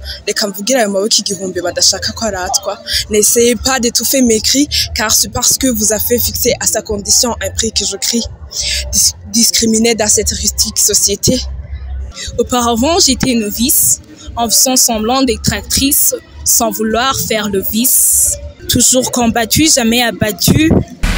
reka mvugire ayo maboko igihumbi badashaka ko aratwa n'essayez pas d'étouffer mes cris car c'est parce que vous avez fixé à sa condition un prix que je crie Dis- discriminé dans cette rustique société Auparavant, j'étais novice, en faisant semblant d'être actrice, sans vouloir faire le vice. Toujours combattu, jamais abattu.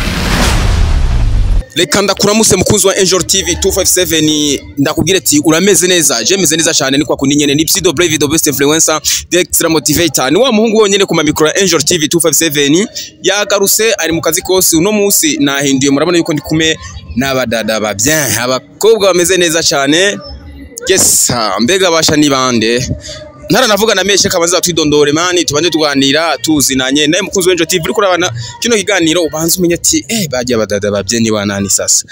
reka ndakuramutse mukunzi wa Angel TV 257 ndakubwira ati urameze neza je meze neza cyane ni kwa kundi nyene ni Psido Brave the best influencer the extra motivator ni wa muhungu wonyene ku mamikro ya Angel TV 257 yagaruse ari mu kazi kose uno munsi nahinduye murabona yuko ndi kume n'abadada ba bien abakobwa bameze neza cyane yes mbega basha ni bande ntaranavuga na meshe kabanza twidondore mani tubanje tuganira tuzinanye naye mukunzi wa Angel TV uri kurabana kino kiganiro ubanze umenye ati eh bagiye abadada ba bien ni banani sasa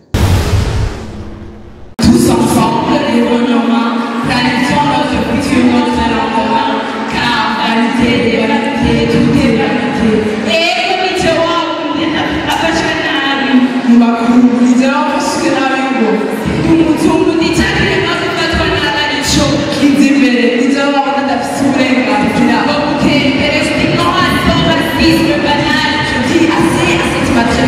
tous ensemble évoluons planifions notre futur notre en commun car vanité dévanité tout est vanité et umite wangu afashwe nabi mubakunguriza basuke nabi ngo umutungo nitakire maze ufatwa nabi arico kiza imbere ivyo babona adafise uburenganzira bwo gutera imbere stigmate sans racisme banal je dis assez à cette matière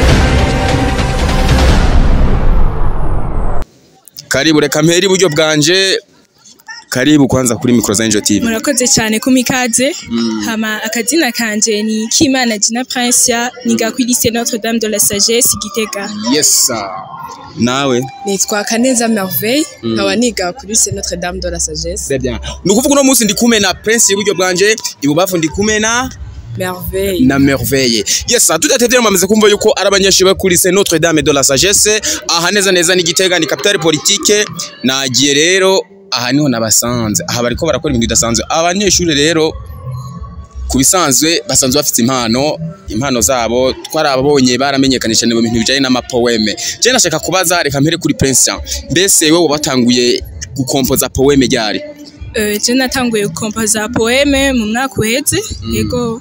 karibu reka mpera iburyo bwanje karibu kwanza kuri micro za Angel TV murakoze cyane ku mikaze hama akazina kanje ni Kimana Gina Princia niga kuri lycée Notre Dame de la Sagesse i Gitega yes sir. nawe nitwa Kaneza Merveille nkaba niga kuri lycée Notre Dame de la Sagesse Très bien ni ukuvuga uno munsi ndi kumwe na Prince iburyo bwanje ibubafu ndi kumwe na Merveille na merveille yes tudatevye mwamaze kumva yuko ari abanyeshuri bo kuri lycée Notre Dame de la Sagesse aha neza neza ni Gitega ni capitale politique nagiye rero aha niho nabasanze aha bariko barakora ibintu bidasanzwe abanyeshuri rero ku bisanzwe basanzwe bafite impano impano zabo twarababonye baramenyekanisha mu bintu bijanye n'amapoeme je nashaka kubaza reka mpere kuri Prince mbese wewe watanguye gukompoza poeme ryari Euh, je natanguye gukompoza poeme mu mwaka uheze yego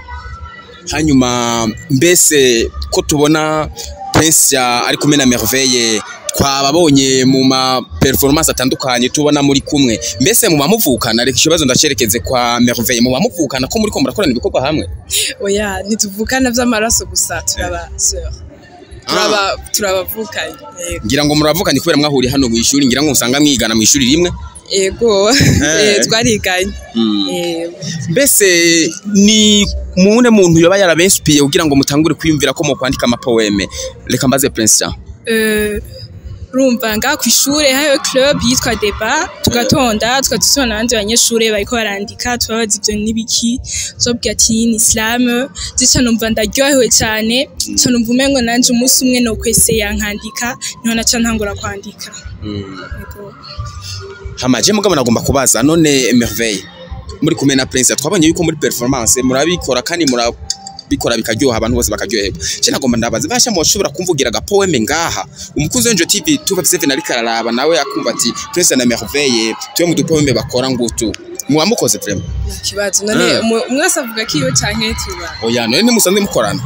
hanyuma mbese ko tubona Prince ari kumwe na Merveille twababonye mu ma performance atandukanye tubona muri kumwe mbese mu bamuvukana reka ikibazo ndacerekeze kwa Merveille mu bamuvukana ko muri ko murakorana ibikorwa hamwe oya ntituvukana vy'amaraso gusa turaba sœur turaba turabavukanye yego ngira ngo muravukanye kubera mwahuriye hano mu ishuri ngira ngo usanga mwigana mu ishuri rimwe yego Eh. eh, twariganye Mm. Yego. mbese ni mune muntu yoba yarabensupiye kugira ngo mutangure kwiyumvira ko mu kwandika amapoeme reka mbaze Prince Euh, urumva ngaha ku ishure hariyo club yitwa deba tugatonda tugatutona n'abandi banyeshure bariko barandika tubabaza ivyo n'ibiki tubabwira ati ni islam zica numva ndaryohewe cane ca numva umengo nanje umunsi umwe nokweseya nkandika niho naca ntangura kwandika Yego. hamaje mugabo nagomba kubaza none Merveille muri kumwe na Prince twabonye yuko muri performance murabikora kandi murabikora bikaryoha abantu bose bakaryoherwa je nagomba ndabaza basha mushobora kumvugira aga poeme ngaha umukuzi w'Angel TV 257 ariko araraba nawe akumva ati Prince na Merveille tuwe mu dupoeme bakora ngutu mwamukoze vraiment nta kibazo none Eh. umu- umwe wese avuga ko iyo canke tuba oya none ntimusanzwe mukorana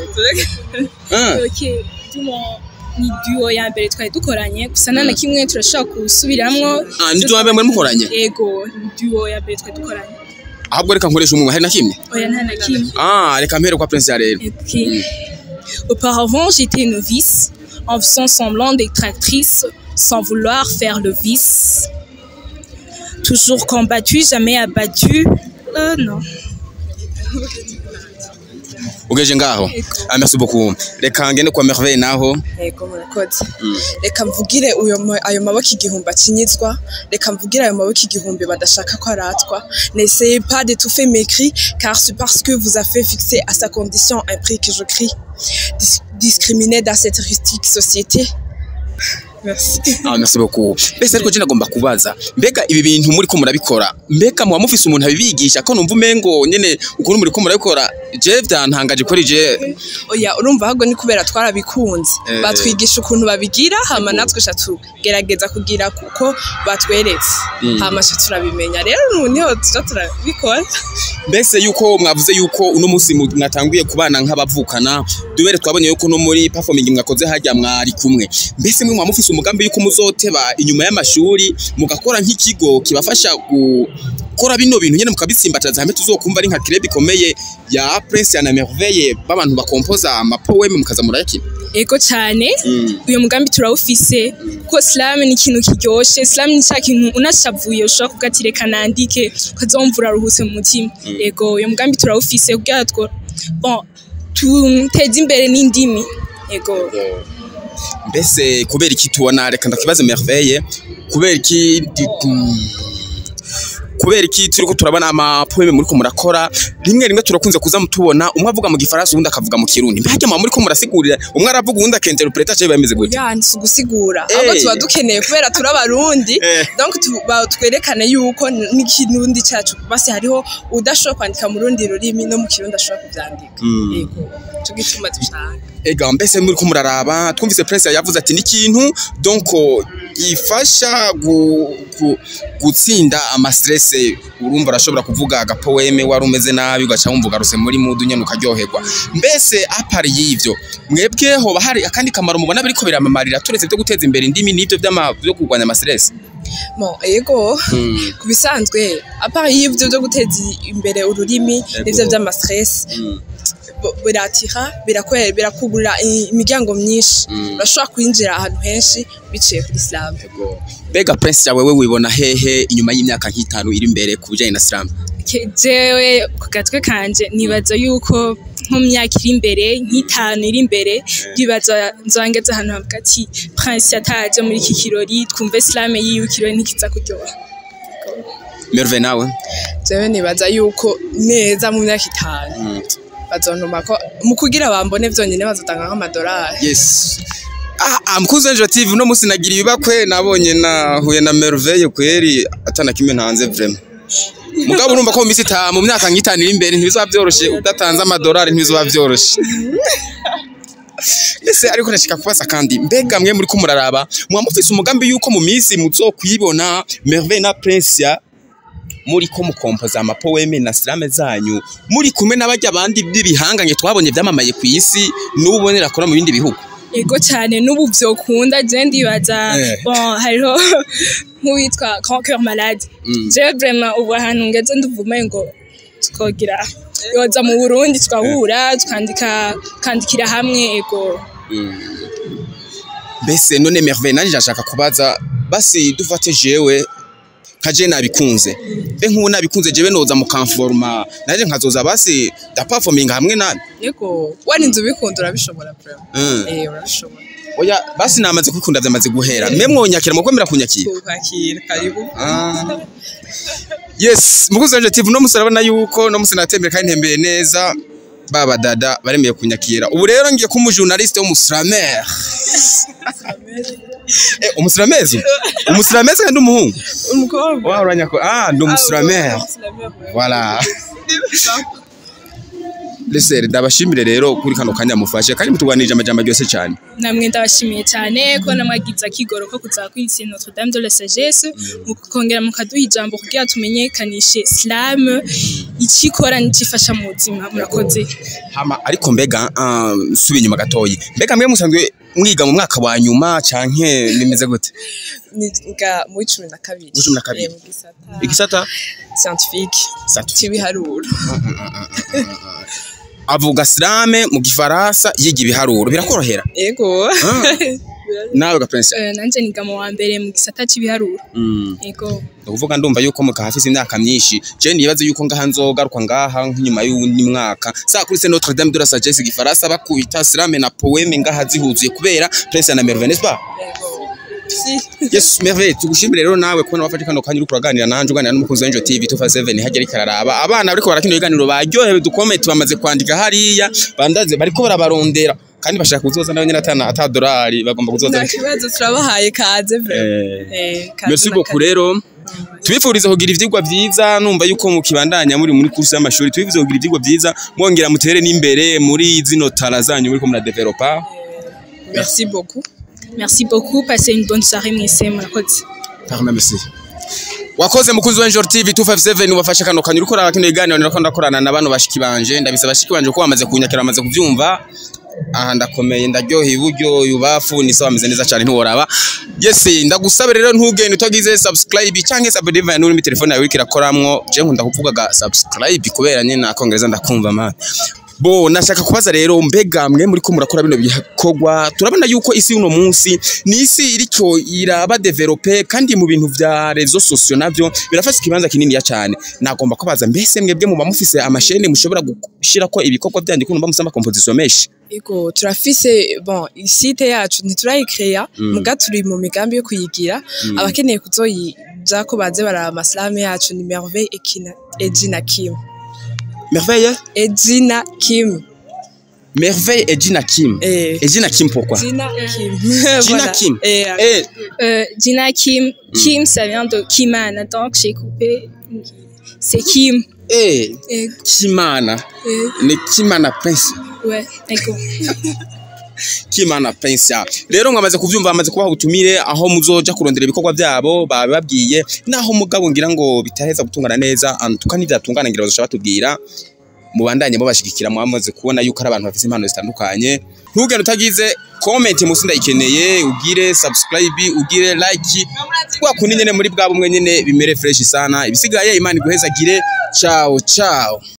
Ah, Ok, dumo ni duo ya mbere twari dukoranye gusa nta na kimwe turashobora gusubiramwo ah ndi tuwabe muri mukoranye yego ni duo ya mbere twari dukoranye ahubwo reka nkoresha umwe hari na kimwe oya nta na kimwe ah reka mpere kwa Prince rero Ok. Auparavant, j'étais novice, en faisant semblant d'être actrice, sans vouloir faire le vice. Toujours combattu, jamais abattu. Euh, non. ugeje ngaho ah merci beaucoup reka ngende kwa Merveille naho yego murakoze reka mvugire uyo ma- ayo maboko igihumbi akinyizwa reka mvugire ayo maboko igihumbi badashaka ko aratwa n'essayez pas d'étouffer mes cris car c'est parce que vous avez fixé à sa condition un prix que je crie Dis- discriminé dans cette rustique société merci Ah, merci beaucoup. Mbese ariko je nagomba kubaza mbega ibi bintu muri ko murabikora mbega muba mufise umuntu abibigisha ko numva umengo nyene ukuntu muri ko murabikora je vyantangaje kuri je oya urumva ahubwo ni kubera twarabikunze Eh. batwigisha ukuntu babigira hama natwe sha tugerageza kugira kuko batweretse Mm. hama sha turabimenya rero ubu niho tuja turabikora mbese yuko mwavuze yuko uno munsi mu- mwatanguye kubana nk'abavukana dubere twabonye yuko no muri performing mwakoze hajya mwari kumwe mbese mwe muba mufise umugambi yuko muzoteba inyuma y'amashuri mugakora nk'ikigo kibafasha gu- mugakora bino bintu nyene mukabitsimbataza hamwe tuzokumva ari nka club ikomeye ya Prince na Merveille b'abantu bakompoza amapoeme mukaza murayakina ego cyane Mm. uyu mugambi turawufise kuko slam ni ikintu kiryoshe slam ni cya kintu unashavuye ushobora kuvuga ati reka nandike ukazumva uraruhutse mu mutima ego uyu mugambi turawufise kugira ngo bon tuteze imbere n'indimi ego mbese kubera iki tubona reka ndakibaze Merveille kubera iki di- mm, kubera iki turiko turabona amapoeme muriko murakora rimwe rimwe turakunze kuza mutubona umwe avuga mu gifaransa uwundi akavuga mu kirundi mbega mwa muriko murasigurira umwe aravuga uwundi akinterpreta cyo bimeze gute ya si ugusigura Eh. ahubwo tuba dukeneye kubera turi abarundi Eh. donc tu- ba- twerekane yuko n'ikirundi cyacu basi hariho udashobora kwandika mu rundi rurimi no mu kirundi ashobora kubyandika Mm. yego cyo gituma dushaka ega mbese muriko muraraba twumvise prince yavuze ati n'ikintu donc gifasha gu, gu, gutsinda ama stress urumva arashobora kuvuga agapoeme wari umeze nabi ugaca wumva ugarutse muri mudu nyene ukaryoherwa mbese apari y'ivyo mwebwe hoba hari akandi kamaro mubona biriko biramamarira turetse byo guteza imbere indimi n'ivyo vy'ama- vyo kurwanya ama stress bon yego Mm. ku bisanzwe apart y'ibyo byo guteza imbere ururimi Yego. n'ibyo by'amastress Mm. bo- biratira birakwe- birakugurira i- imiryango myinshi Mm. urashobora kwinjira ahantu henshi biciye kuri slam mbega prince yawe we wibona hehe inyuma y'imyaka nk'itanu iri imbere ku bijanye na slam Ke- jewe ku gatwe kanje nibaza yuko nko mu myaka iri imbere nk'itanu iri imbere ndibaza nzongeza ahantu havuga ati prince yataje muri iki kirori twumve slam yiwe ikirori ntikiza kuryoha Merve nawe jewe nibaza yuko neza mu myaka itanu bazontuma ko mu kugira bambone vyonyine bazotanga nk'amadolari Yes. Ah, ah mkuzi wa TV uno musi nagira ibibakwe nabonye nahuye na Merveille kweri atana kimwe ntanze vraiment. Mugabo urumva ko mu misi ta mu myaka nk'itanu iri imbere ntibizoba vyoroshe udatanze amadolari ntibizoba vyoroshe. Ese ariko nashika kubaza kandi mbega mwe muri ko muraraba mwa mufise umugambi yuko mu misi muzokwibona Merveille na Prince muri ko mukompoza amapoeme na slame zanyu muri kumwe n'abajya abandi b'ibihanganye twabonye byamamaye ku isi n'ubonera akora mu bindi bihugu ego cyane n'ubu vyokunda je ndibaza Eh. bon hariho nk'uwitwa grand cœur malade Mm. je vraiment ubu ahantu ngeze nduvume ngo twogira yoza mu burundi tukahura tukandika kandikira hamwe ego mbese none Merveille nanjye ndashaka kubaza basi dufate jewe nka je nabikunze mbe nk'ubu nabikunze jewe noza mukamforma nanjye nkazoza basi ndaperforminga hamwe nabi yego warinze ubikunda urabishobora vraiment Mm. eh urabishobora oya basi namaze kwikunda vyamaze guhera mwe mwonyakira mukwemera kunyakira kwakira karibu Ah. yes mukuzi wanje TV no musarabona yuko no musinatembere kandi ntembeye neza baba dada baremeye kunyakira ubu rero ngiye kuba umujournaliste w'umuslamer eh umuslamezo umuslamezo kandi umuhungu umukobwa wa uranyako ah ndi umuslamer voilà Lesere ndabashimire rero kuri kano kanya mufashe kandi mutuganirije amajambo ryose cyane namwe ndabashimiye cyane ko namwagize akigoro ko kuzakwitse Notre Dame de la Sagesse mukongera mukaduha ijambo kugira tumenyekanishe slam ikikora n'ikifasha mu buzima murakoze hama ariko mbega ah, subi inyuma gatoyi mbega mwe musanzwe mwiga mu mwaka wa nyuma canke bimeze gute niga muri cumi na kabiri Muri cumi na kabiri. Eh, mu gisata igisata scientifique Satu. cy'ibiharuro avuga slame mu gifaransa yiga ibiharuro birakorohera yego Ah. nawe ga prince Eh, nanje niga mu wa mbere mu gisata cy'ibiharuro mm. ego ukuvuga ndumva yuko mukahafise imyaka myinshi je nibaze yuko ngaha nzogaruka ngaha nk'inyuma y'uwundi mwaka saa kuri c'est Notre Dame de la Sagesse igifaransa bakubita slame na poeme ngaha zihuzuye kubera prince na Merveille n'est-ce pas si Yes, Merveille, tugushimire rero nawe kubona wafashe kano kanya uriko uraganira nanje uganira n'umukunzi wa Angel TV 257 hagera ikararaba. Abana bariko barakina ibiganiro baryohewe dukomeye bamaze kwandika hariya bandaze bariko barabarondera kandi bashaka kuzoza nawe nyine atana ata dolari bagomba kuzoza. nta kibazo turabahaye kaze vraiment Eh, Eh, kaze merci na beaucoup kaze. rero. Tubifuriza kugira ivyigwa vyiza numva yuko mukibandanya muri muri kursi y'amashuri tubifuriza kugira ivyigwa vyiza mwongera mutere n'imbere muri zino tara zanyu muri ko muradevelopa. merci beaucoup merci beaucoup passez une bonne soirée mwese murakoze Pardon, merci. Wakoze mukunzi wa Angel TV 257 ubafashe kano kanyura ukora kino iganiro nako ndakorana na bano bashiki banje ndabisa bashiki banje ko bamaze kunyakira bamaze kuvyumva aha ndakomeye ndaryoheye iburyo yubafu ni sawa ameze neza cyane ntiworaba yes ndagusaba rero ntugende utagize subscribe cyangwa se abonema n'uri muri telefone yawe uriko irakoramwo je nkunda kuvugaga subscribe kubera nyine nakongereza ndakumva man bo nashaka kubaza rero mbega mwe muri ko murakora bino bikorwa turabona yuko isi y'uno munsi ni isi iriko iraba develope kandi mu bintu vya rezo sosio navyo birafashe ikibanza kinini ya cyane nagomba kubaza mbese mwebwe muba mufise amashene mushobora gushirako ibikorwa byanyu kuno bamusama composition meshi Ego turafise bon site yacu ntiturayikreya muga turi mu migambi yo kuyigira abakeneye kuzoyija ko baze baraba amaslame yacu ni Merveille Ekina Ejina Kim merveille Ejina Kim merveille et Gina Kim Eh. et Gina Kim pourquoi Gina Kim Gina Voilà. Kim Eh, eh Euh, Gina Kim. Kim, ça vient de Kimana. Donc, j'ai coupé. C'est Kim. eh Et, Kimana euh, ni Kimana Prince ouais, d'accord. Kimana Prince rero mwamaze kuvyumva bamaze kubaha ubutumire aho muzoja kurondera ibikorwa byabo bababwiye naho mugabo ngira ngo bitaheza gutungana neza antuka n'ivyatungana ngira bazoca batubwira mubandanye mubashigikira mwamaze kubona yuko ari abantu bafite impano zitandukanye ntugende utagize comment musi ndayikeneye ugire subscribe ugire like kwa kundi nyene muri bwa bumwe nyene bimere fresh sana ibisigaye imana iguhezagire ciao ciao